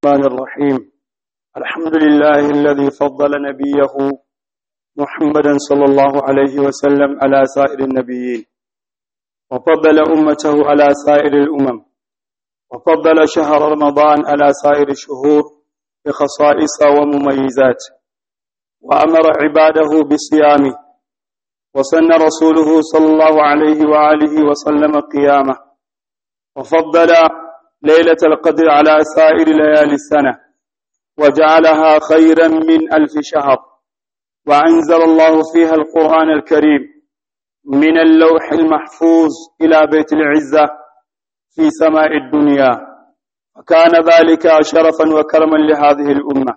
الرحمن الرحيم الحمد لله الذي فضل نبيه محمدا صلى الله عليه وسلم على سائر النبيين وفضل أمته على سائر الأمم وفضل شهر رمضان على سائر الشهور بخصائص ومميزات وأمر عباده بصيامه وسن رسوله صلى الله عليه وآله وسلم قيامه وفضل ليلة القدر على سائر ليالي السنة وجعلها خيرا من ألف شهر وأنزل الله فيها القرآن الكريم من اللوح المحفوظ إلى بيت العزة في سماء الدنيا وكان ذلك شرفا وكرما لهذه الأمة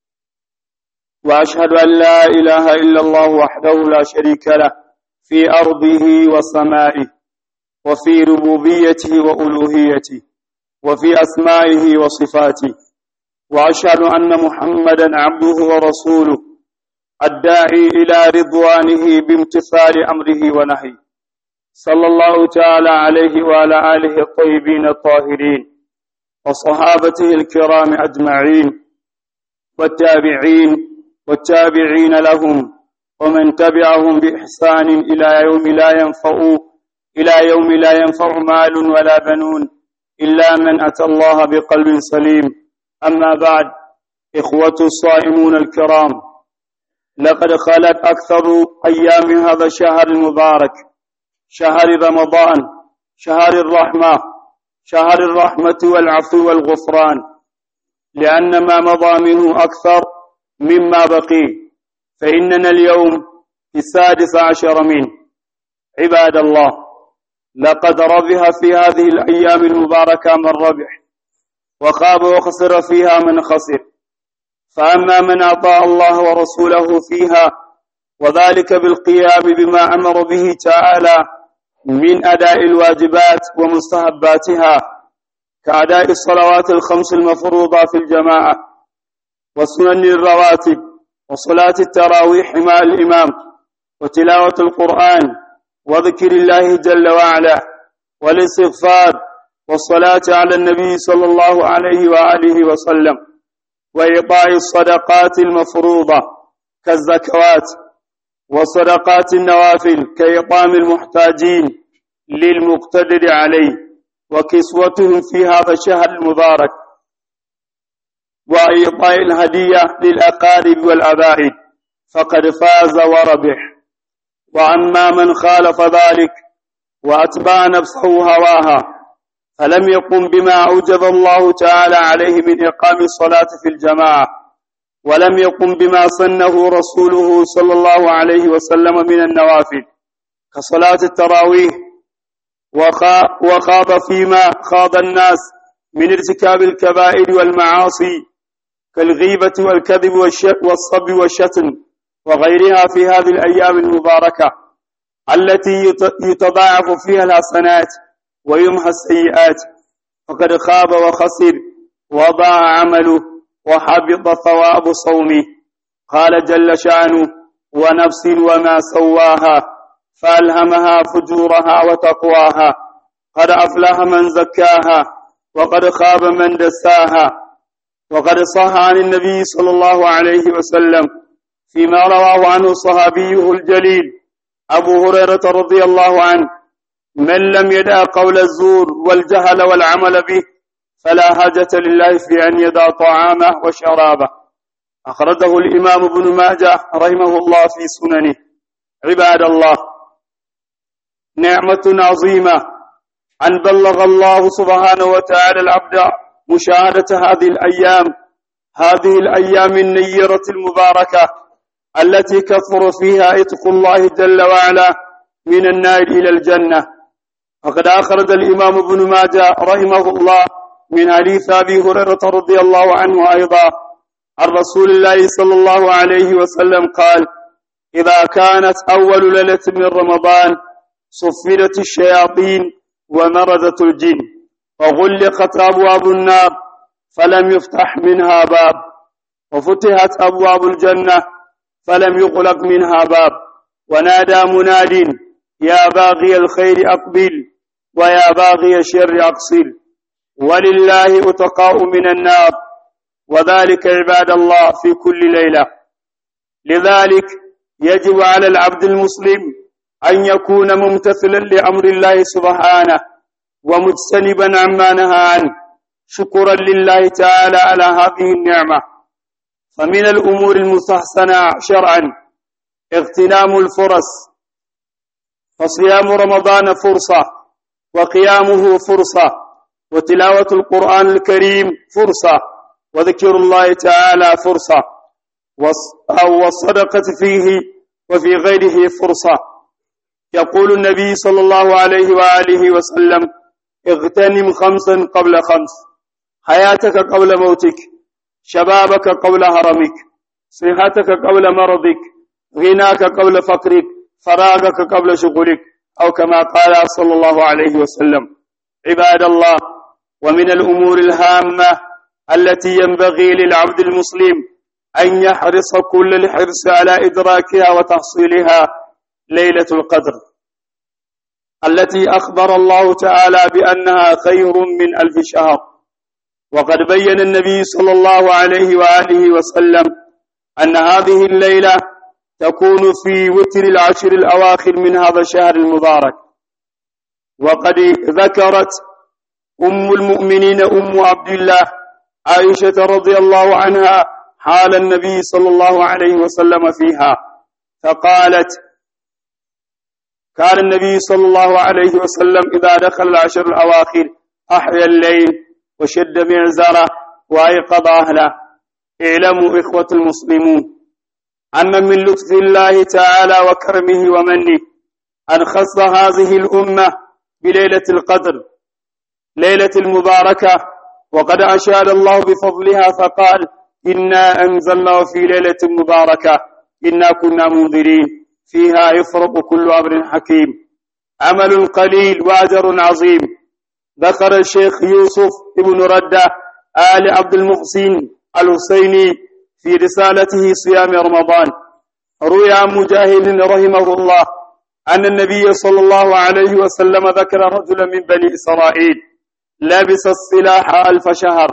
وأشهد أن لا إله إلا الله وحده لا شريك له في أرضه وسمائه وفي ربوبيته وألوهيته وفي أسمائه وصفاته وأشهد أن محمدا عبده ورسوله الداعي إلى رضوانه بامتثال أمره ونهيه صلى الله تعالى عليه وعلى آله الطيبين الطاهرين وصحابته الكرام أجمعين والتابعين والتابعين لهم ومن تبعهم بإحسان إلى يوم لا ينفع إلى يوم لا ينفع مال ولا بنون إلا من أتى الله بقلب سليم أما بعد إخوة الصائمون الكرام لقد خلت أكثر أيام هذا الشهر المبارك شهر رمضان شهر الرحمة شهر الرحمة والعفو والغفران لأن ما مضى منه أكثر مما بقي فإننا اليوم في السادس عشر منه عباد الله لقد ربح في هذه الأيام المباركة من ربح وخاب وخسر فيها من خسر فأما من أطاع الله ورسوله فيها وذلك بالقيام بما أمر به تعالى من أداء الواجبات ومستحباتها كأداء الصلوات الخمس المفروضة في الجماعة وسنن الرواتب وصلاة التراويح مع الإمام وتلاوة القرآن وذكر الله جل وعلا والاستغفار والصلاة على النبي صلى الله عليه وآله وسلم وإعطاء الصدقات المفروضة كالزكوات وصدقات النوافل كإطعام المحتاجين للمقتدر عليه وكسوتهم في هذا الشهر المبارك وإعطاء الهدية للأقارب والأبائد فقد فاز وربح وأما من خالف ذلك وأتبع نفسه هواها فلم يقم بما أوجب الله تعالى عليه من إقام الصلاة في الجماعة ولم يقم بما سنه رسوله صلى الله عليه وسلم من النوافل كصلاة التراويح وخاض فيما خاض الناس من ارتكاب الكبائر والمعاصي كالغيبة والكذب والصب والشتم وغيرها في هذه الأيام المباركة التي يتضاعف فيها الحسنات ويمحى السيئات فقد خاب وخسر وضاع عمله وحبط ثواب صومه قال جل شأنه ونفس وما سواها فألهمها فجورها وتقواها قد أفلح من زكاها وقد خاب من دساها وقد صح عن النبي صلى الله عليه وسلم فيما رواه عنه صحابيه الجليل أبو هريرة رضي الله عنه من لم يدع قول الزور والجهل والعمل به فلا حاجة لله في أن يدع طعامه وشرابه أخرجه الإمام ابن ماجه رحمه الله في سننه عباد الله نعمة عظيمة أن بلغ الله سبحانه وتعالى العبد مشاهدة هذه الأيام هذه الأيام النيرة المباركة التي كثر فيها إتق الله جل وعلا من النار إلى الجنة وقد أخرج الإمام ابن ماجه رحمه الله من حديث أبي هريرة رضي الله عنه أيضا عن رسول الله صلى الله عليه وسلم قال إذا كانت أول ليلة من رمضان صفدت الشياطين ومرضت الجن وغلقت أبواب النار فلم يفتح منها باب وفتحت أبواب الجنة فلم يغلق منها باب ونادى مناد يا باغي الخير أقبل ويا باغي الشر أقصر ولله أتقاء من النار وذلك عباد الله في كل ليلة لذلك يجب على العبد المسلم أن يكون ممتثلا لأمر الله سبحانه ومجتنبا عما نهى عنه شكرا لله تعالى على هذه النعمة فمن الأمور المستحسنة شرعا اغتنام الفرص فصيام رمضان فرصة وقيامه فرصة وتلاوة القرآن الكريم فرصة وذكر الله تعالى فرصة والصدقة فيه وفي غيره فرصة يقول النبي صلى الله عليه وآله وسلم اغتنم خمسا قبل خمس حياتك قبل موتك شبابك قبل هرمك صحتك قبل مرضك غناك قبل فقرك فراغك قبل شغلك أو كما قال صلى الله عليه وسلم عباد الله ومن الأمور الهامة التي ينبغي للعبد المسلم أن يحرص كل الحرص على إدراكها وتحصيلها ليلة القدر التي أخبر الله تعالى بأنها خير من ألف شهر وقد بين النبي صلى الله عليه وآله وسلم أن هذه الليلة تكون في وتر العشر الأواخر من هذا الشهر المبارك وقد ذكرت أم المؤمنين أم عبد الله عائشة رضي الله عنها حال النبي صلى الله عليه وسلم فيها فقالت كان النبي صلى الله عليه وسلم إذا دخل العشر الأواخر أحيا الليل وشد معزره وأيقظ أهله اعلموا إخوة المسلمون أن من لطف الله تعالى وكرمه ومنه أن خص هذه الأمة بليلة القدر ليلة المباركة وقد أشاد الله بفضلها فقال إنا أنزلناه في ليلة مباركة إنا كنا منذرين فيها يفرق كل أمر حكيم عمل قليل وأجر عظيم ذكر الشيخ يوسف ابن ردة آل عبد المحسن الحسيني في رسالته صيام رمضان روي عن مجاهد رحمه الله أن النبي صلى الله عليه وسلم ذكر رجلا من بني إسرائيل لبس السلاح ألف شهر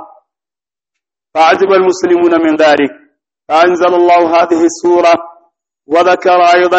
فعجب المسلمون من ذلك فأنزل الله هذه السورة وذكر أيضا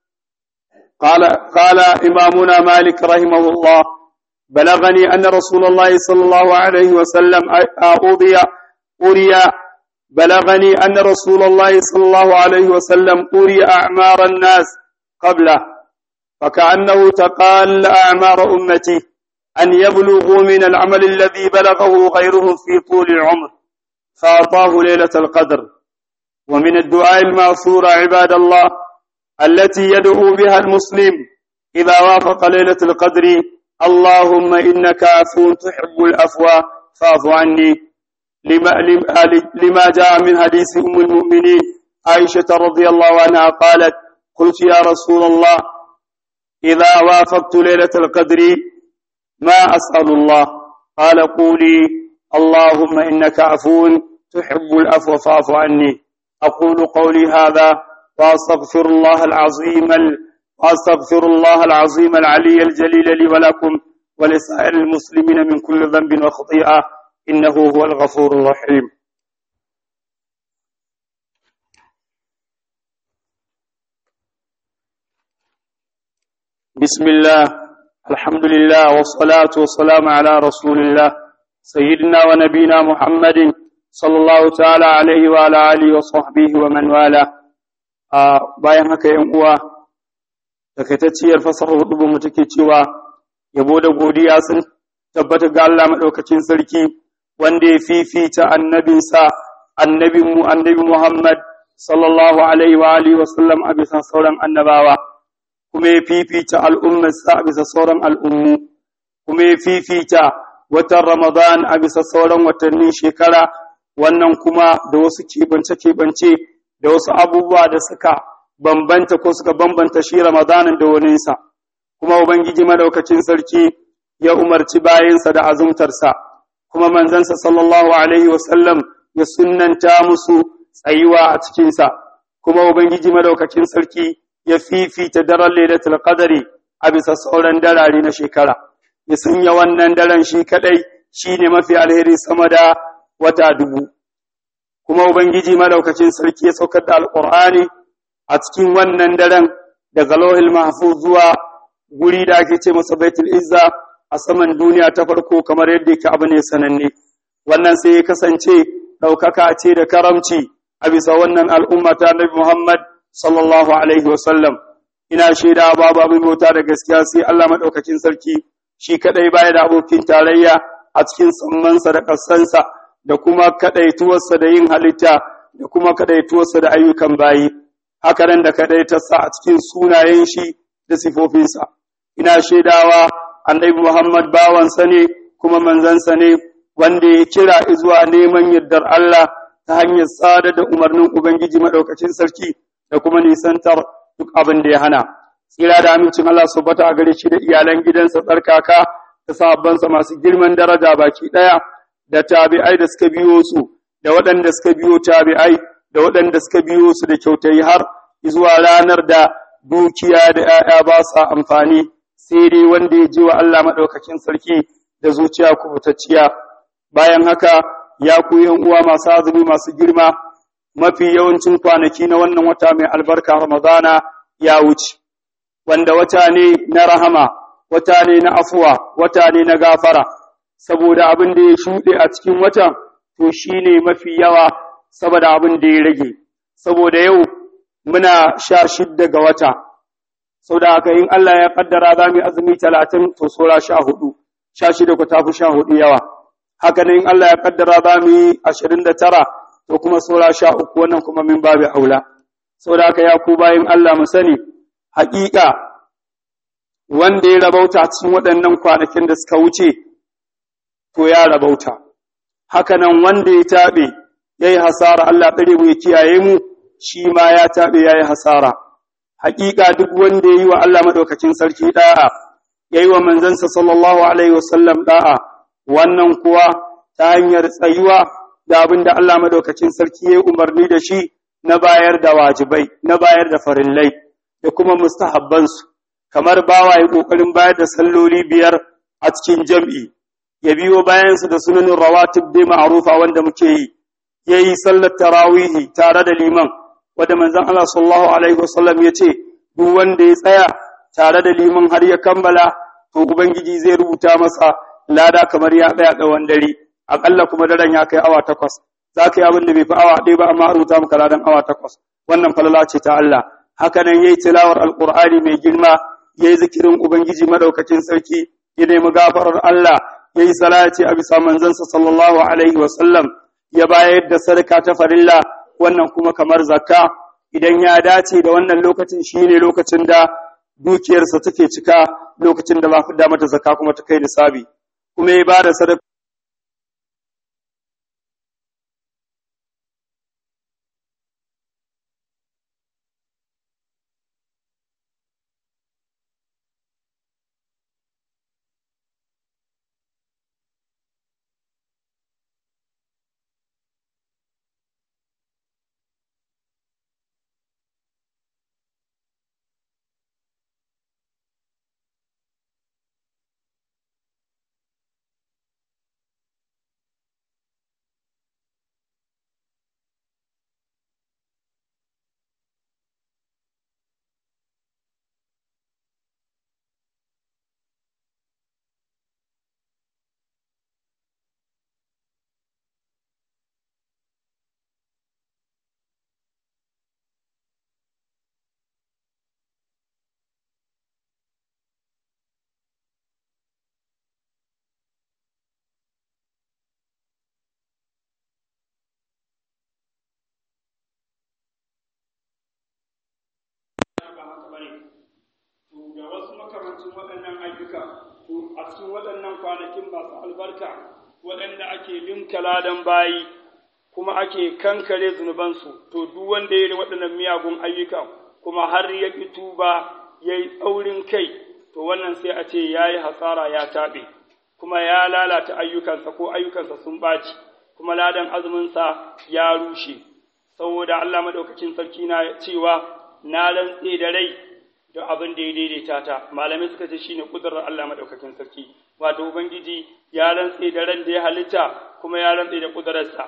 قال قال إمامنا مالك رحمه الله بلغني أن رسول الله صلى الله عليه وسلم أوضي أري بلغني أن رسول الله صلى الله عليه وسلم أري أعمار الناس قبله فكأنه تقال أعمار أمتي أن يبلغوا من العمل الذي بلغه غيرهم في طول العمر فأعطاه ليلة القدر ومن الدعاء المأثور عباد الله التي يدعو بها المسلم إذا وافق ليلة القدر اللهم إنك عفو تحب العفو فاعف عني لما, لما جاء من حديث أم المؤمنين عائشة رضي الله عنها قالت قلت يا رسول الله إذا وافقت ليلة القدر ما أسأل الله قال قولي اللهم إنك عفو تحب العفو فاعف عني أقول قولي هذا وأستغفر الله العظيم وأستغفر الله العظيم العلي الجليل لي ولكم ولسائر المسلمين من كل ذنب وخطيئة إنه هو الغفور الرحيم بسم الله الحمد لله والصلاة والسلام على رسول الله سيدنا ونبينا محمد صلى الله تعالى عليه وعلى آله وصحبه ومن والاه bayan haka yan uwa takaitacciyar fasarar hudu mu take cewa yabo da godiya sun tabbata ga Allah madaukakin sarki wanda ya fifita annabinsa annabinmu annabi Muhammad sallallahu alaihi wa alihi wa sallam a bisa sauran annabawa kuma ya fifita al'ummarsa a bisa sauran al'ummu kuma ya fifita watan Ramadan a bisa sauran watannin shekara wannan kuma da wasu keɓance-keɓance da wasu abubuwa da suka bambanta ko suka bambanta shi Ramadanin da waninsa, kuma Ubangiji madaukakin sarki ya umarci bayansa da azumtarsa, kuma manzansa sallallahu Alaihi wasallam ya sunanta musu tsayuwa a cikinsa, kuma Ubangiji madaukakin sarki ya fifita daren Lailatul Qadari a bisa sauran darare na shekara, ya sanya wannan daren shi kaɗai shi ne mafi alheri sama da wata dubu. kuma ubangiji madaukakin sarki ya saukar da alqur'ani a cikin wannan daren daga lauhil mahfuz zuwa guri da ake ce masa baitul izza a saman duniya ta farko kamar yadda yake abu ne sananne wannan sai ya kasance ɗaukaka ce da karamci a bisa wannan al'umma ta Nabi Muhammad sallallahu alaihi wasallam ina shaida babu abin bauta da gaskiya sai Allah madaukakin sarki shi kadai baya da abokin tarayya a cikin sammansa da ƙasansa da kuma kadaituwarsa da yin halitta da kuma kadaituwarsa da ayyukan bayi haka nan da kadaitarsa a cikin sunayen shi da sifofinsa ina shaidawa annabi Muhammad bawansa ne kuma manzansa ne wanda ya kira zuwa neman yardar Allah ta hanyar tsada da umarnin Ubangiji maɗaukacin sarki da kuma nisantar duk abin da ya hana. Tsira da amincin Allah su bata a gare shi da iyalan gidansa tsarkaka da sahabbansa masu girman daraja baki ɗaya da tabi'ai da suka biyo su da waɗanda suka biyo tabi'ai da waɗanda suka biyo su da kyautai har zuwa ranar da dukiya da ‘ya'ya ba sa amfani sai dai wanda ya ji wa Allah maɗaukakin sarki da zuciya kubutacciya. bayan haka ya ku uwa masu azumi masu girma mafi yawancin kwanaki na wannan wata mai albarka ramadana ya wuce wanda wata ne na rahama wata ne na afuwa wata ne na gafara saboda abin da ya shuɗe a cikin watan to shine mafi yawa saboda abin da ya rage saboda yau muna sha shidda ga wata saboda haka in Allah ya kaddara za mu yi azumi talatin to sora sha hudu sha shida ku tafi sha hudu yawa haka ne in Allah ya kaddara za mu yi ashirin da tara to kuma saura sha uku wannan kuma min babu aula saboda haka ya ku bayan Allah mu sani haƙiƙa wanda ya rabauta cikin waɗannan kwanakin da suka wuce to ya rabauta haka nan wanda ya taɓe ya yi hasara Allah ɗare mu ya kiyaye mu shi ma ya taɓe ya yi hasara haƙiƙa duk wanda ya yi wa Allah maɗaukakin sarki ɗa'a ya yi wa manzansa sallallahu alaihi wasallam ɗa'a wannan kuwa ta hanyar tsayuwa da abin da Allah madaukakin sarki ya umarni da shi na bayar da wajibai, na bayar da farillai, da kuma mustahabbansu, kamar bawa ya ƙoƙarin bayar da salloli biyar a cikin jam'i, ya biyo bayansu da sunanin rawatib dai ma'arufa wanda muke yi, ya yi sallar tarawihi tare da liman, wanda manzon Allah sallallahu alaihi wasallam ya ce, duk wanda ya tsaya tare da liman har ya kammala, to Ubangiji zai rubuta masa lada kamar ya tsaya tsawon dare aƙalla kuma daren ya kai awa takwas za ka yi abin da bai fi awa ɗaya ba amma rubuta maka ladan awa takwas wannan falala ce ta Allah haka nan yayi tilawar alqur'ani mai girma yayi zikirin ubangiji madaukakin sarki ya nemi gafarar Allah yayi salati a bisa manzansa sallallahu alaihi wa sallam ya bayar da sadaka ta farilla wannan kuma kamar zakka idan ya dace da wannan lokacin shine lokacin da dukiyarsa take cika lokacin da ba fi mata zakka kuma ta kai nisabi kuma ya ba da sadaka ga wasu makamancin waɗannan ayyuka to a cikin waɗannan kwanakin masu albarka waɗanda ake limka ladan bayi kuma ake kankare zunubansu to duk wanda ya yi waɗannan miyagun ayyuka kuma har ya ƙi tuba ya yi tsaurin kai to wannan sai a ce ya yi hasara ya taɓe kuma ya lalata ayyukansa ko ayyukansa sun ɓaci kuma ladan azuminsa ya rushe saboda Allah maɗaukakin sarki na cewa na rantse da rai da abin da ya daidaita ta malamai suka ce shine kudurar Allah madaukakin sarki wato ubangiji ya rantse da ran da ya halitta kuma ya rantse da kudurarsa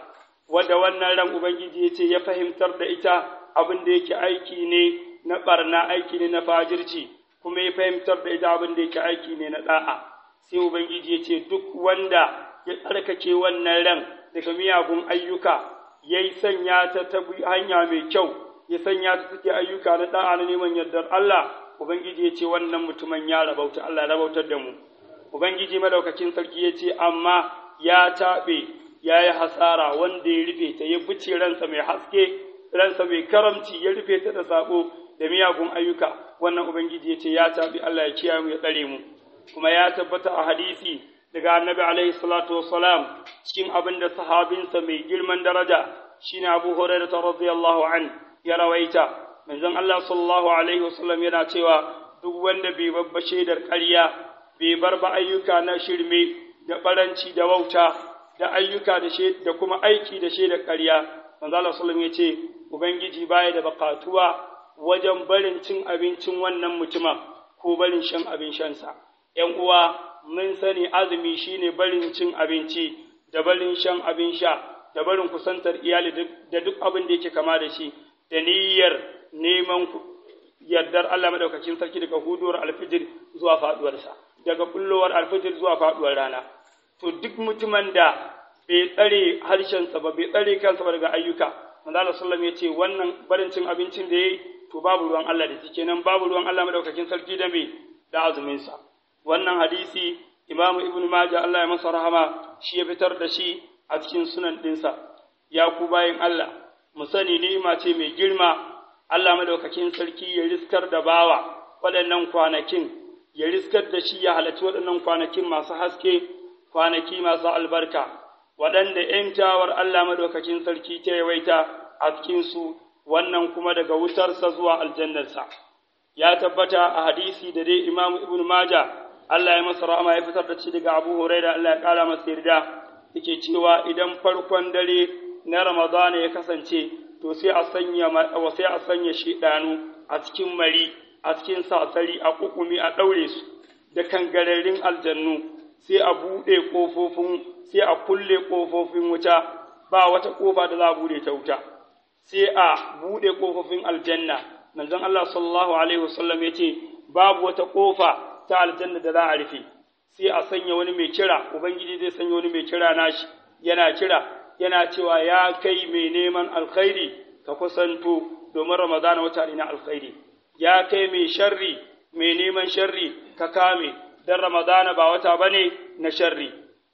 wadda wannan ran ubangiji ya ce ya fahimtar da ita abin da yake aiki ne na barna aiki ne na fajirci kuma ya fahimtar da ita abin da yake aiki ne na da'a sai ubangiji ya ce duk wanda ya tsarkake wannan ran daga miyagun ayyuka ya yi sanya ta ta hanya mai kyau ya sanya ta take ayyuka na da'a na neman yardar Allah ubangiji ya ce wannan mutumin ya rabauta Allah ya rabautar da mu ubangiji madaukakin sarki ya ce amma ya taɓe ya yi hasara wanda ya rufe ta ya bice ransa mai haske ransa mai karamci ya rufe ta da sabo da miyagun ayyuka wannan ubangiji ya ce ya taɓe Allah ya kiyaye mu ya tsare mu kuma ya tabbata a hadisi daga annabi alaihi salatu wassalam cikin abin da sahabinsa mai girman daraja shine Abu Hurairah radiyallahu an ya rawaita manzon Allah sallallahu alaihi wasallam yana cewa duk wanda bai babba shaidar ƙarya bai bar ba ayyuka na shirme da baranci da wauta da ayyuka da da kuma aiki da shaidar ƙarya manzon Allah sallallahu ya ce ubangiji baya da bakatuwa wajen barin cin abincin wannan mutumin ko barin shan abin shansa ‘yan uwa mun sani azumi shine barin cin abinci da barin shan abin sha da barin kusantar iyali da duk abin da yake kama da shi da niyyar neman yardar Allah madaukakin sarki daga huduwar alfijir zuwa faduwarsa daga kullowar alfijir zuwa faduwar rana to duk mutumin da bai tsare harshensa ba bai tsare kansa ba daga ayyuka manzo Allah sallallahu ya ce wannan barin cin abincin da yayi to babu ruwan Allah da shi nan babu ruwan Allah madaukakin sarki da me da azumin sa wannan hadisi Imam Ibn Majah Allah ya masa rahama shi ya fitar da shi a cikin sunan dinsa ya ku bayin Allah mu sani ni'ima ce mai girma Allah madaukakin sarki ya riskar da bawa waɗannan kwanakin ya riskar da shi ya halarci waɗannan kwanakin masu haske kwanaki masu albarka waɗanda ‘yantawar Allah madaukakin sarki ta yawaita a cikinsu wannan kuma daga wutarsa zuwa aljannarsa ya tabbata a hadisi da dai Imam Ibn Majah Allah ya masa rahama ya fitar da shi daga Abu Hurairah Allah ya kara masa yarda yake cewa idan farkon dare na Ramadana ya kasance to sai a sanya sai a sanya shedanu a cikin mari a cikin sasari a kukumi a daure su da kangararin aljannu sai a bude kofofin sai a kulle kofofin wuta ba wata kofa da za a bude ta wuta sai a bude kofofin aljanna manzon Allah sallallahu alaihi wasallam yace babu wata kofa ta aljanna da za a rufe sai a sanya wani mai kira ubangiji zai sanya wani mai kira nashi yana kira yana cewa ya kai mai neman alkhairi ka kusanto domin ramadana wata ne na alkhairi ya kai mai sharri mai neman sharri ka kame dan ramadana ba wata bane na sharri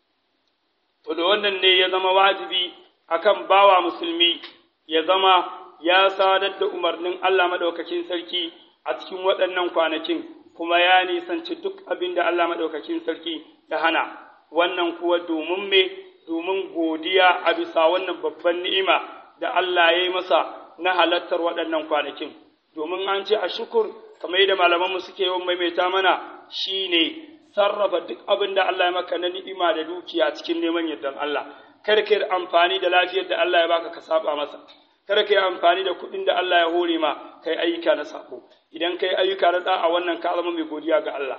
to da wannan ne ya zama wajibi akan bawa musulmi ya zama ya sadar da umarnin Allah madaukakin sarki a cikin waɗannan kwanakin kuma ya nisanci duk abin da Allah madaukakin sarki ya hana wannan kuwa domin me domin godiya a bisa wannan babban ni'ima da Allah ya yi masa na halattar waɗannan kwanakin domin an ce a shukur kamar yadda malamanmu suke yawan maimaita mana shine sarrafa duk abin da Allah ya maka na ni'ima da dukiya cikin neman yardan Allah kar ka yi amfani da lafiyar da Allah ya baka ka saba masa kar ka yi amfani da kuɗin da Allah ya hore ma kai ayyuka na sabo idan kai ayyuka na da'a wannan ka zama mai godiya ga Allah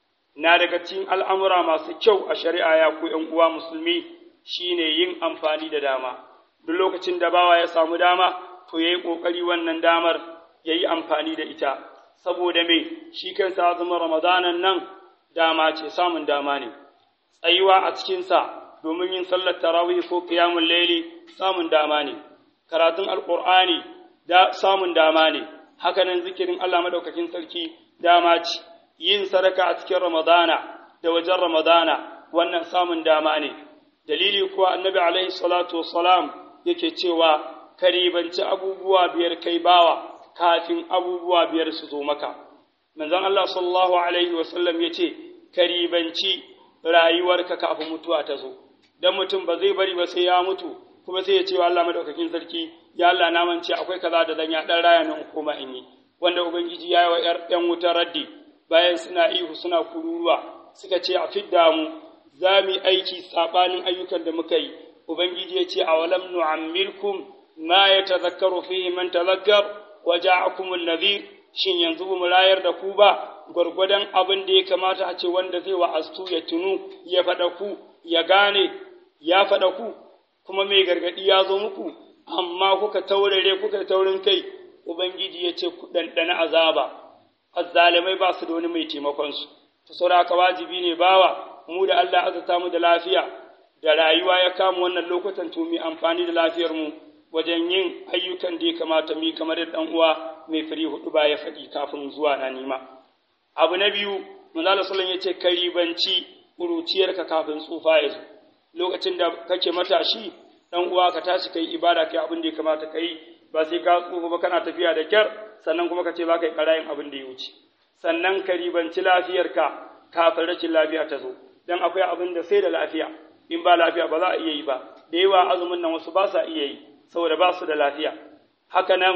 na daga cikin al'amura masu kyau a shari'a ya ku ’yan uwa musulmi shine yin amfani da dama duk lokacin da bawa ya samu dama to ya yi ƙoƙari wannan damar ya yi amfani da ita saboda me shi kansa azumin ramadanan nan dama ce samun dama ne tsayuwa a cikinsa domin yin sallar tarawih ko qiyamul layli samun dama ne karatun alqur'ani da samun dama ne hakanan zikirin Allah madaukakin sarki dama ce yin sadaka a cikin ramadana da wajen ramadana wannan samun dama ne dalili kuwa annabi alaihi salatu wassalam yake cewa karibanci abubuwa biyar kai bawa kafin abubuwa biyar su zo maka manzon Allah sallallahu alaihi wasallam yace karibanci rayuwarka kafin mutuwa ta zo dan mutum ba zai bari ba sai ya mutu kuma sai ya ce wa Allah madaukakin sarki ya Allah na mance akwai kaza da zan ya dan raya nan koma in yi wanda ubangiji ya yi wa ƴan wuta raddi bayan suna ihu suna kururuwa suka ce a fidda mu za mu aiki sabanin ayyukan da muka yi ubangiji ya ce a walam nu'ammirkum ma yatazakkaru fihi man tazakkar wa ja'akum an-nadhir shin yanzu mu rayar da ku ba gwargwadon abin da ya kamata a ce wanda zai wa'astu ya tunu ya faɗa ku ya gane ya faɗa ku kuma mai gargadi ya zo muku amma kuka taurare kuka taurin kai ubangiji ya ce ku ɗanɗana azaba azzalimai ba su da wani mai taimakon su to saboda haka wajibi ne bawa mu da Allah azata mu da lafiya da rayuwa ya kama wannan lokutan to mu amfani da lafiyar mu wajen yin ayyukan da ya kamata mu kamar da dan uwa mai fari hudu ba ya faɗi kafin zuwa na nima abu na biyu manzo sallallahu ya ce karibanci kuruciyarka kafin tsufa ya zo lokacin da kake matashi dan uwa ka tashi kai ibada kai abin da ya kamata kai ba sai ka tsufa ba kana tafiya da kyar sannan kuma ka ce ba kai karayin abin da ya wuce sannan ka ribanci lafiyarka kafin rashin lafiya ta zo dan akwai abin da sai da lafiya in ba lafiya ba za a iya yi ba da yawa azumin nan wasu ba sa iya yi saboda ba su da lafiya haka nan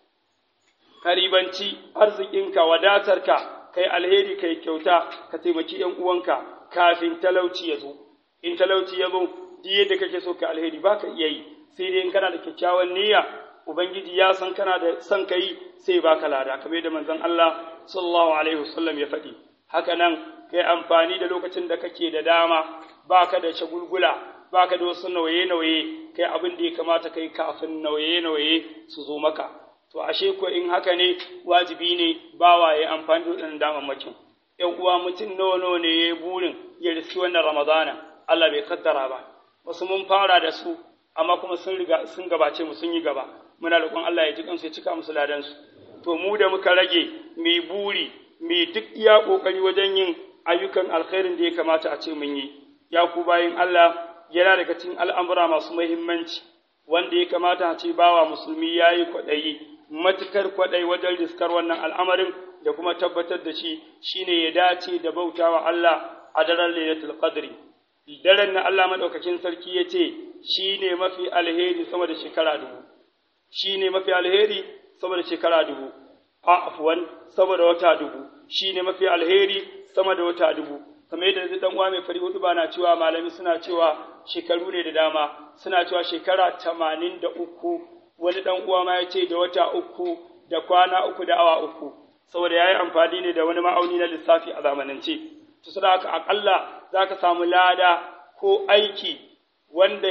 ka ribanci arzikinka wadatarka kai alheri kai kyauta ka taimaki ‘yan uwanka kafin talauci ya zo in talauci ya zo duk yadda kake so ka alheri ba ka iya yi sai dai in kana da kyakkyawan niyya ubangiji ya san kana da son ka yi sai ba ka lada kamar da manzon Allah sallallahu alaihi wasallam ya faɗi haka nan kai amfani da lokacin da kake da dama baka da shagulgula baka da wasu nauye-nauye kai abin da ya kamata kai kafin nauye-nauye su zo maka to ashe ko in haka ne wajibi ne bawa ya amfani da waɗannan damammakin ‘yan uwa mutum nawa nawa ne ya yi burin ya riski wannan ramadana Allah bai kaddara ba wasu mun fara da su amma kuma sun riga sun gabace mu sun yi gaba muna roƙon Allah ya ji kansu ya cika musu ladan su to mu da muka rage mai buri mai duk iya kokari wajen yin ayyukan alkhairin da ya kamata a ce mun yi ya ku bayin Allah yana daga cikin al'amura masu muhimmanci wanda ya kamata a ce bawa musulmi ya yi kwaɗayi matukar kwaɗayi wajen riskar wannan al'amarin da kuma tabbatar da shi shine ya dace da bautawa Allah a daren lailatul qadri daren na Allah madaukakin sarki ya ce shine mafi alheri sama da shekara dubu shine mafi alheri sama da shekara dubu a afwan sama da wata dubu shine mafi alheri sama da wata dubu kamar yadda dan uwa mai fari hudu ba na cewa malami suna cewa shekaru ne da dama suna cewa shekara tamanin da uku wani dan uwa ma ya ce da wata uku da kwana uku da awa uku saboda ya yi amfani ne da wani ma'auni na lissafi a zamanance to saboda haka akalla za ka samu lada ko aiki wanda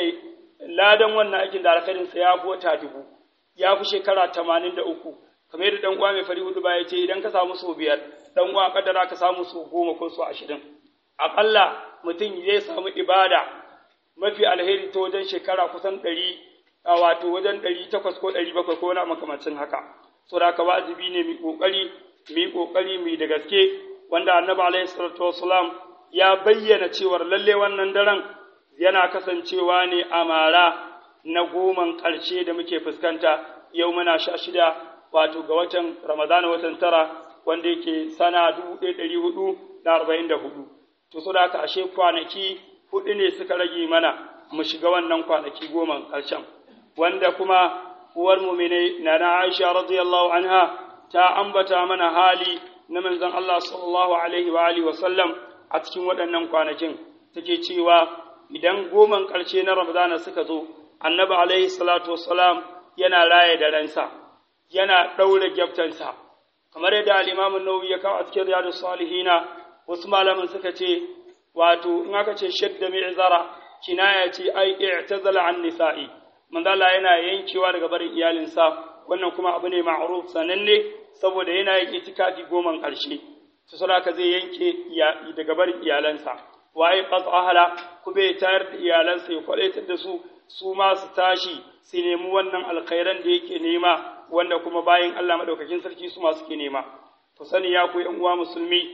ladan wannan aikin da alkhairinsa ya fi wata dubu ya fi shekara tamanin da uku kamar yadda dan uwa mai fari hudu ba ya ce idan ka samu sau biyar dan uwa kadara ka samu sau goma ko sau ashirin aƙalla mutum zai samu ibada mafi alheri ta wajen shekara kusan ɗari a wato wajen ɗari takwas ko ɗari bakwai ko wani makamancin haka so da haka wajibi ne mu ƙoƙari mu yi ƙoƙari mu da gaske wanda annabi alaihi salatu wasalam ya bayyana cewar lalle wannan daren yana kasancewa ne a mara na goman ƙarshe da muke fuskanta yau muna sha shida wato ga watan ramadana watan tara wanda yake sana dubu ɗaya ɗari hudu da arba'in da hudu to so da haka ashe kwanaki hudu ne suka rage mana mu shiga wannan kwanaki goma ƙarshen wanda kuma uwar mu'mine na na Aisha radiyallahu anha ta ambata mana hali na manzon Allah sallallahu alaihi wa alihi wa sallam a cikin waɗannan kwanakin take cewa idan goman ƙarshe na Ramadana suka zo annabi alaihi salatu wassalam yana raye da ransa yana ɗaure gyaftansa kamar yadda al-Imam an-Nawawi ya kawo a cikin Riyadus Salihina wasu malaman suka ce wato in aka ce shadda mi'zara kinaya ce ai i'tazala an nisa'i manzo Allah yana yankewa daga barin iyalinsa wannan kuma abu ne ma'ruf sananne saboda yana yin itikafi goman karshe to saboda zai yanke daga barin iyalansa waye qat'ahala kuma ya tayar da iyalansa ya kwadaitar da su su ma su tashi su nemi wannan alkhairan da yake nema wanda kuma bayan Allah madaukakin sarki su ma suke nema to sani ya ku yan uwa musulmi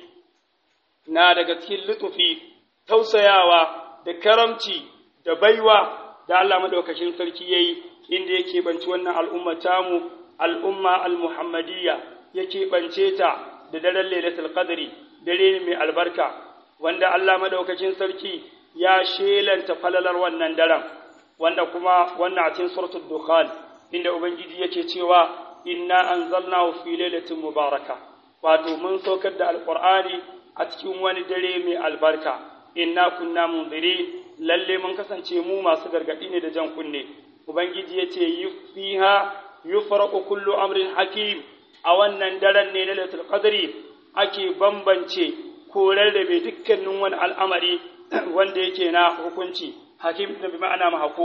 na daga cikin lutufi tausayawa da karamci da baiwa da Allah madaukakin sarki yayi inda yake banci wannan al'umma tamu al'umma al-muhammadiyya yake bance ta da daren lailatul qadri dare mai albarka wanda Allah madaukakin sarki ya shelanta falalar wannan daren wanda kuma wannan a cikin suratul dukhan inda ubangiji yake cewa inna anzalnahu fi lailatin mubaraka wato mun saukar da alqur'ani a cikin wani dare mai albarka inna kunna munzirin lalle mun kasance mu masu gargadi ne da jan kunne ubangiji yace fiha yufraqu kullu amrin hakim a wannan daren ne na lailatul qadri ake bambance ko rarrabe dukkanin wani al'amari wanda yake na hukunci hakim da bi ma'ana mahkum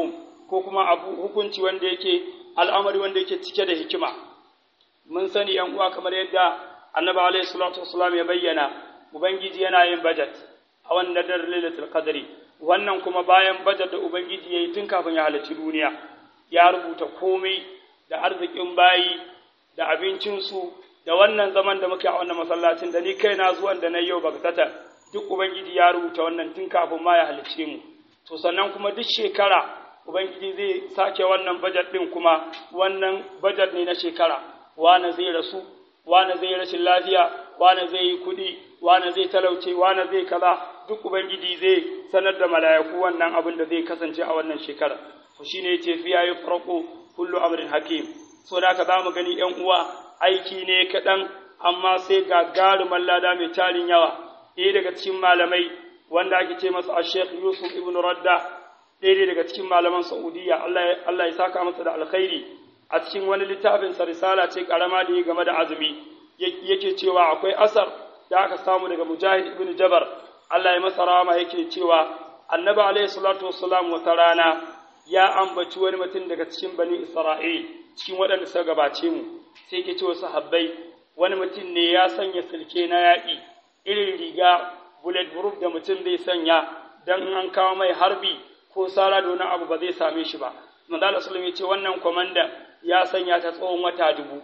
ko kuma abu hukunci wanda yake al'amari wanda yake cike da hikima mun sani yan uwa kamar yadda annabi alaihi salatu wassalam ya bayyana ubangiji yana yin budget a wannan daren lailatul qadri wannan kuma bayan budget da ubangiji yayi tun kafin ya halarci duniya ya rubuta komai da arzikin bayi da abincinsu da wannan zaman da muke a wannan masallacin da ni kaina zuwan da na yau bagtata duk ubangiji ya rubuta wannan tun kafin ma ya halicce mu to sannan kuma duk shekara ubangiji zai sake wannan budget din kuma wannan budget ne na shekara wane zai rasu wane zai rashin lafiya wane zai yi kuɗi wane zai talauce wane zai kaza duk ubangiji zai sanar da mala'iku wannan abin da zai kasance a wannan shekara to shine yace fiya yufraqu kullu amrin hakim so da ka zamu gani yan uwa aiki ne kaɗan amma sai gagarumin lada mai tarin yawa ɗaya daga cikin malamai wanda ake ce masa a sheikh yusuf ibn radda ɗaya daga cikin malaman saudiya allah ya saka masa da alkhairi a cikin wani littafin sa risala ce karama da ya game da azumi yake cewa akwai asar da aka samu daga mujahid ibn jabar allah ya masa rama yake cewa annabi alaihi salatu wassalam wata rana ya ambaci wani mutum daga cikin bani isra'il cikin waɗanda suka gabace mu sai ke ce wasu habbai wani mutum ne ya sanya silke na yaƙi irin riga bullet proof da mutum zai sanya don an kawo mai harbi ko sara da wani abu ba zai same shi ba manzala sallam ya ce wannan kwamandan ya sanya ta tsawon wata dubu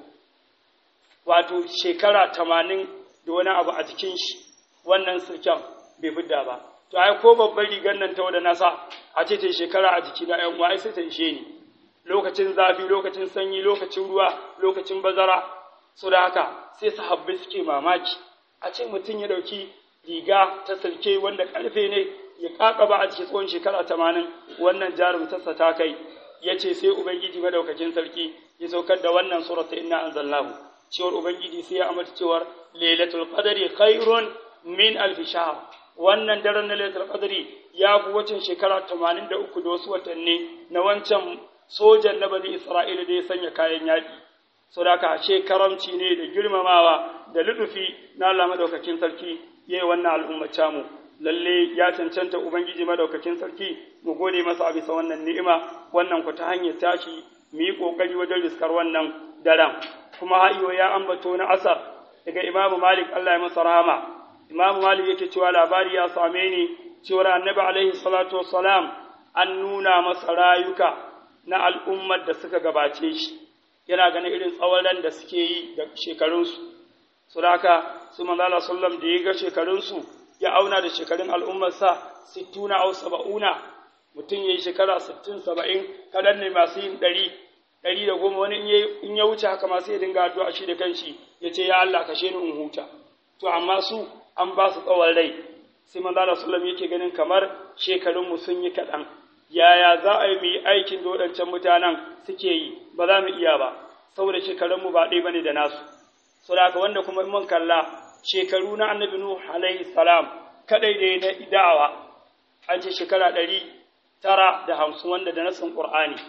wato shekara tamanin da wani abu a jikin shi wannan silken bai fidda ba to ai ko babbar rigar nan ta wada nasa a ce ta shekara a jiki na yan uwa sai ta ishe ni lokacin zafi lokacin sanyi lokacin ruwa lokacin bazara so da haka sai sahabbai suke mamaki a ce mutum ya dauki riga ta silke wanda karfe ne ya kakaba a cikin tsawon shekara tamanin wannan jarumtarsa ta kai ya ce sai ubangiji madaukakin sarki ya saukar da wannan surata inna anzalnahu cewar ubangiji sai ya amata cewar lailatul qadri khairun min alf shahr wannan daren na lailatul qadri ya fi wacin shekara 83 da wasu watanni na wancan sojan na bani isra'ila da ya sanya kayan yaƙi sau da ka ashe karamci ne da girmamawa da ludufi na Allah madaukakin sarki yayi wannan al'ummata mu lalle ya cancanta ubangiji madaukakin sarki mu gode masa a bisa wannan ni'ima wannan ku ta hanyar tashi mu yi kokari wajen riskar wannan daren kuma ha'iyo ya ambato na asar daga imamu malik Allah ya masa rahama imamu malik yake cewa labari ya same ni cewa annabi alaihi salatu wassalam an nuna masa rayuka na al'ummar da suka gabace shi yana ganin irin tsawon da suke yi da shekarunsu su haka su manzala sallam da ya ga shekarunsu ya auna da shekarun al'ummarsa sittuna au saba'una mutum ya yi shekara sittin saba'in kaɗan ne masu yin ɗari ɗari da goma wani in ya wuce haka masu ya dinga addu'a shi da kanshi ya ce ya Allah kashe ni in huta to amma su an ba su tsawon rai sai manzala sallam yake ganin kamar shekarunmu sun yi kaɗan yaya za a yi mu yi aikin da waɗancan mutanen suke yi ba za mu iya ba saboda shekarunmu ba ɗaya bane da nasu saboda wanda kuma mun kalla shekaru na annabi nuh alaihi salam kadai ne na idawa an ce shekara ɗari tara da hamsin wanda da nasin qur'ani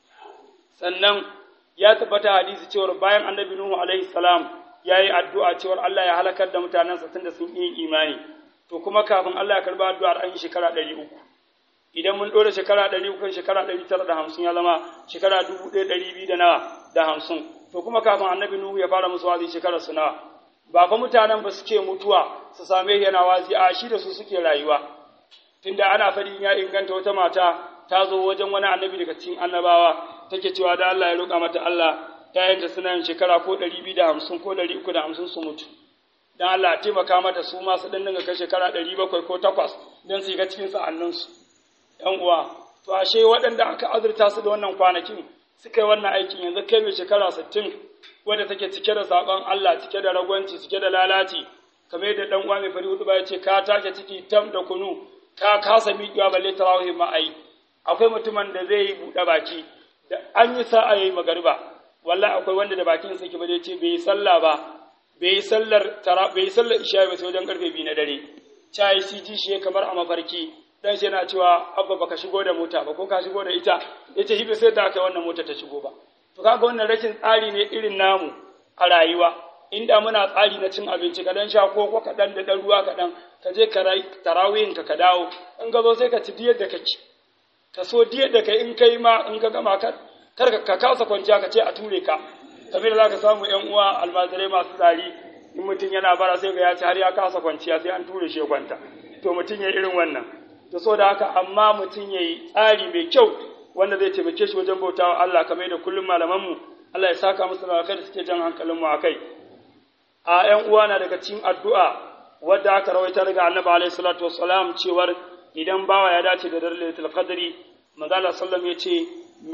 sannan ya tabbata hadisi cewar bayan annabi nuh alaihi salam ya yi addu'a cewar Allah ya halakar da mutanensa tunda sun yi imani to kuma kafin Allah ya karba addu'ar an yi shekara ɗari uku idan mun ɗora shekara ɗari uku shekara ɗari tara da hamsin ya zama shekara dubu ɗaya ɗari biyu da nawa da hamsin to kuma kafin annabi nuhu ya fara musu wazi shekara su nawa ba fa mutanen ba suke mutuwa su same yana wazi a shi da su suke rayuwa tunda ana faɗi ya inganta wata mata ta zo wajen wani annabi daga cikin annabawa take cewa da Allah ya roƙa mata Allah ‘ya'yanta suna yin shekara ko ɗari biyu da hamsin ko ɗari uku da hamsin su mutu don Allah a taimaka mata su masu ɗan dinga kai shekara ɗari bakwai ko takwas don su ga cikin sa'anninsu ‘yan uwa to ashe waɗanda aka azurta su da wannan kwanakin suka yi wannan aikin yanzu kai mai shekara sittin wadda take cike da saƙon Allah cike da ragwanci cike da lalaci kamar yadda ɗan uwa mai fari hudu ya ce ka take ciki tam da kunu ka kasa miƙewa balle tarawih ma ai akwai mutumin da zai yi buɗe baki da an yi sa'a yayi magariba wallahi akwai wanda da bakin sa ke ba zai ce bai yi sallah ba bai yi sallar tara bai yi sallar isha ba sai wajen karfe biyu na dare chai shi ji shi kamar a mafarki dan shi yana cewa abba baka shigo da mota ba ko ka shigo da ita yace shi bai sai da kai wannan mota ta shigo ba to kaga wannan rashin tsari ne irin namu a rayuwa inda muna tsari na cin abinci ka dan sha ko ko kaɗan da ɗan ruwa kaɗan ka je ka tarawihin ka ka dawo in ka zo sai ka ci diyar da kake ka so diyar da kai in kai ma in ka gama kar kar ka kasa kwanciya ka ce a ture ka kamar da zaka samu yan uwa almajirai masu tsari in mutum yana bara sai ga ya ci har ya kasa kwanciya sai an ture shi ya kwanta to mutum ya irin wannan to so da haka amma mutum ya yi tsari mai kyau wanda zai taimake shi wajen bautawa Allah kamar da kullum malamanmu Allah ya saka musu da da suke jan hankalin mu akai a ƴan uwa na daga cikin addu'a wadda aka rawaita daga Annabi alaihi salatu wassalam cewar idan bawa ya dace da daren Lailatul Qadri manzo Allah sallallahu ya ce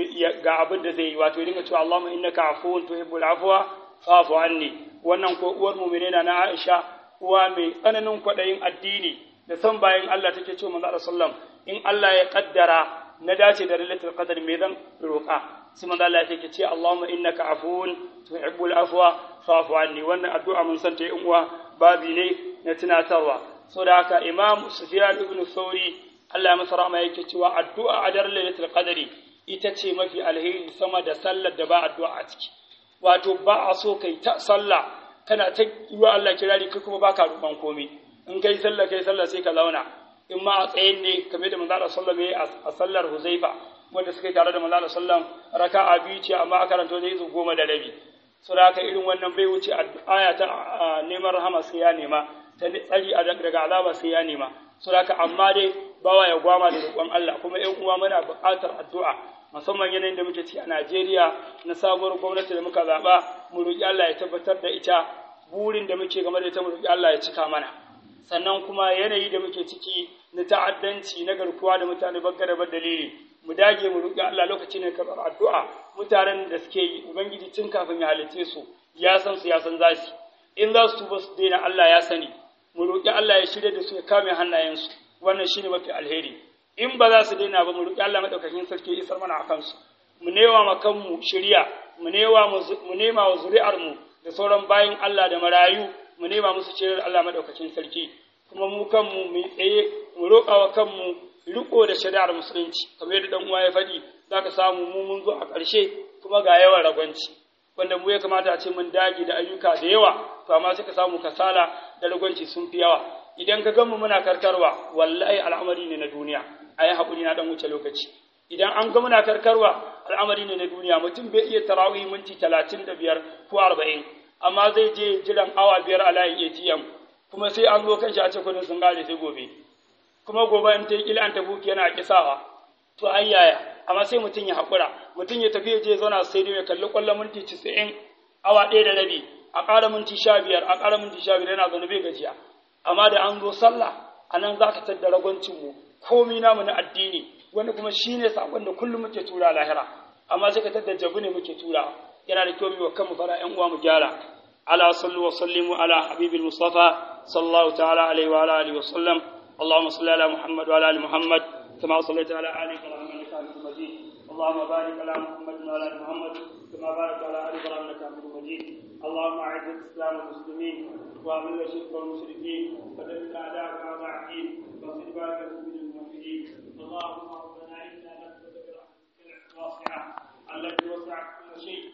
ga abin da zai yi wato ya dinga cewa Allahumma innaka afuwun tuhibbul afwa fa'fu anni wannan ko uwar mu'minina na Aisha uwa mai tsananin kwaɗayin addini da son bayan Allah take cewa manzo Allah sallam in Allah ya kaddara na dace da lailatul qadr me zan roƙa sai manzo Allah yake ce Allahumma innaka afuwun tuhibbul afwa fa'fu anni wannan addu'a mun san ta in uwa babi ne na tunatarwa saboda haka Imam Sufyan ibn Thawri Allah ya masa rahama yake cewa addu'a a daren lailatul qadri ita ce mafi alheri sama da sallar da ba addu'a a ciki wato ba a so kai ta sallah kana ta yi wa Allah kirari kai kuma baka roƙon komai in kai sallah kai sallah sai ka zauna in ma a tsayin ne kamar da manzo sallallahu alaihi a sallar Huzaifa wanda suka yi tare da manzo sallallahu raka'a biyu ce amma aka karanto da izu goma da rabi so da haka irin wannan bai wuce aya ta neman rahama sai ya nema ta tsari daga azaba sai ya nema so da haka amma dai bawa ya gwama da roƙon Allah kuma ƴan uwa muna buƙatar addu'a musamman yanayin da muke ci a Najeriya na sabuwar gwamnati da muka zaɓa mu roƙi Allah ya tabbatar da ita burin da muke game da ita mu roƙi Allah ya cika mana sannan kuma yanayi da muke ciki na ta'addanci na garkuwa da mutane bagga da dalili mu dage mu roƙi Allah lokaci ne karɓar addu'a mutanen da suke yi ubangiji tun kafin ya halitte su ya san su ya san za su in za su tuba su daina Allah ya sani mu roƙi Allah ya shirya da su ya kame hannayensu wannan shine mafi alheri in ba za su daina ba mu roƙi Allah madaukakin sarki isar mana a kansu mu newa ma kanmu shirya mu newa mu nema wa zuri'ar mu da sauran bayin Allah da marayu mu nema musu shiryar Allah madaukakin sarki kuma mu kanmu mu tsaye mu roƙa wa kanmu riko da shari'ar musulunci kamar yadda dan uwa ya faɗi zaka samu mu mun zo a ƙarshe kuma ga yawan ragwanci wanda mu ya kamata a ce mun dage da ayyuka da yawa to amma sai ka samu kasala da ragwanci sun fi yawa idan ka gamu muna karkarwa wallahi al'amari ne na duniya ayi haƙuri na dan wuce lokaci idan an ga muna karkarwa al'amari ne na duniya mutum bai iya tarawih minti talatin da biyar ko arba'in amma zai je jiran awa biyar a layin atm kuma sai an zo kan shi a ce kudin sun gane sai gobe kuma gobe in ta yi kila an tafi yana kisawa to an yaya amma sai mutum ya haƙura mutum ya tafi je zauna sai dai ya kalli ƙwallon minti casa'in awa ɗaya da rabi a ƙara minti sha biyar a ƙara minti sha biyar yana zaune bai gajiya amma da an zo sallah a nan za ka tadda ragwancinmu komi namu na addini wanda kuma shi ne saƙon da kullum muke tura lahira amma sai ka tadda jabu ne muke tura yana da kyau mu wa kanmu fara ƴan uwa mu gyara ala sallu wa sallimu ala habibil mustafa sallallahu ta'ala alaihi wa ala alihi wa sallam اللهم صل على محمد وعلى ال محمد كما صليت على ال ابراهيم انك حميد مجيد اللهم بارك على محمد وعلى ال محمد كما باركت على ال ابراهيم انك حميد مجيد اللهم اعز الاسلام والمسلمين واذل الشرك والمشركين ودمر اعداءك اعداء الدين واصل بارك من الموحدين اللهم ربنا انا نسالك برحمتك الواسعه التي وسعت كل شيء